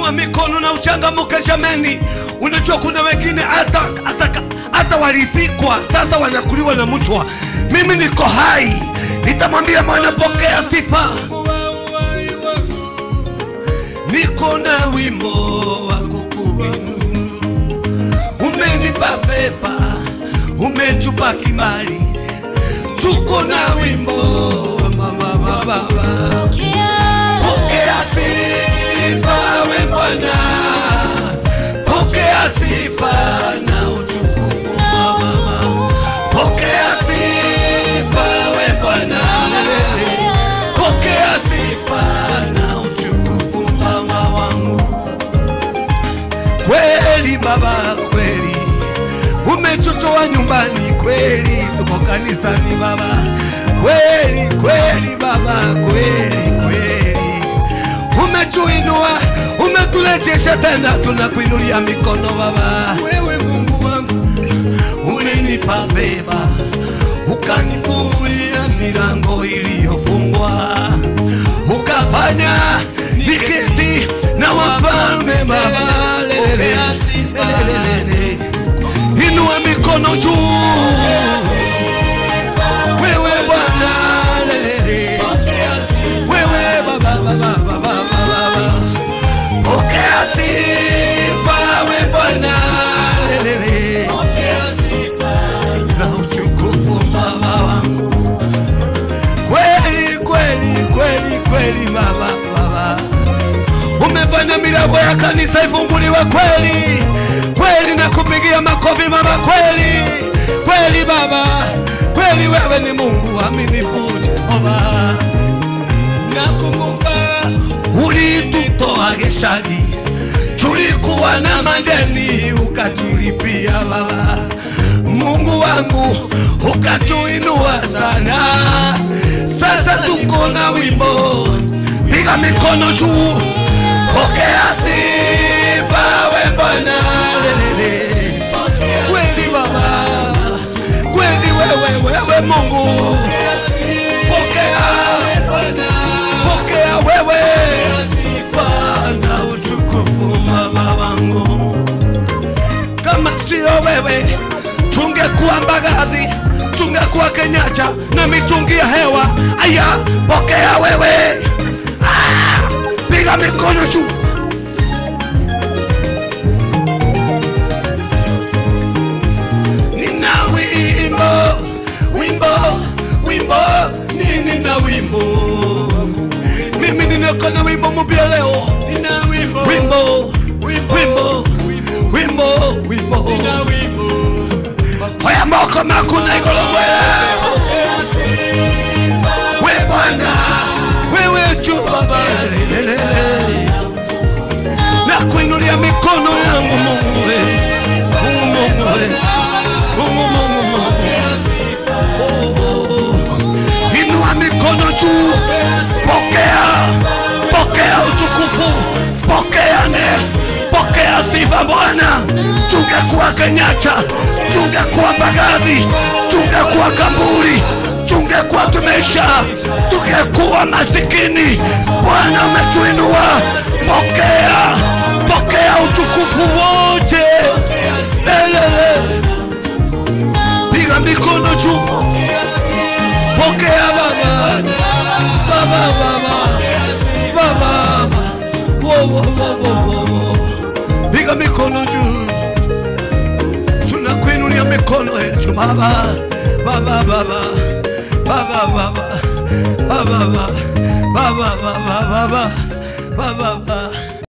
inua mikono na uchangamuke jameni. Unajua kuna wengine hata hata hata walizikwa sasa wanakuliwa na mchwa. Mimi niko hai, nitamwambia Bwana pokea sifa. Niko na wimbo wa kukuinua, umenipa pepa, umechupa kibali, tuko na wimbo wa mama baba. Pokea sifa we Bwana, pokea sifa na utukufu Baba. Pokea sifa we Bwana, pokea sifa na utukufu mama wangu. Kweli Baba, kweli umechochoa nyumbani, kweli tuko kanisani Baba, kweli kweli Baba, kweli kweli umetuinua, umeturejesha tena, tunakuinulia mikono Baba. Wewe Mungu wangu ulinipa beba, ukanipumulia milango iliyofungwa, ukafanya niketi na wafalme Baba. Lelele, lelele, inua mikono juu wewe Bwana, lelele, wewe Baba, Baba, Baba, Baba, pokea sifa we Bwana, lelele, na utukufu Baba wangu, kweli kweli kweli kweli Baba, Baba umefanya milango ya kanisa ifunguliwe kweli kweli, na kupigia makofi Baba, kweli kweli Baba, kweli wewe ni Mungu aminifu Jehova. Nakumbuka ulitutoa Geshagi, tulikuwa na madeni ukatulipia Baba. Mungu wangu ukatuinua sana, sasa tuko na wimbo, piga mikono juu, pokea sifa we Bwana, lelele. kweli Baba, kweli wewe, wewe Mungu, pokea pokea wewe Bwana utukufu mama wangu, kama sio wewe tungekuwa Mbagathi, tungekuwa Kenyatta na mitungi ya hewa. Aya, pokea wewe, ah, piga mikono juu. Nina wimbo, wimbo, wimbo, nini na wimbo mimi ninako na wimbo mpya leo, nina wimbo, wimbo, wimbo, wimbo, wimbo, wimbo, oya moko makuna igolo mwela, we Bwana, wewe juu Baba, lelele, na kuinulia mikono yangu Mungu, we, Mungu, Mungu, we, Mungu, Mungu, Mungu. Inua mikono juu, pokea, pokea utukufu, pokea ne, pokea sifa Bwana. Tungekuwa Kenyatta, tungekuwa Mbagathi, tungekuwa Kamburi, tungekuwa tumeisha, tungekuwa masikini. Bwana umetuinua, pokea, pokea utukufu wote. Lelele, piga mikono juu pokea baba baba baba baba wo wo wo wo wo wo piga mikono juu tunakuinulia mikono yetu baba baba baba baba baba baba baba baba baba baba baba baba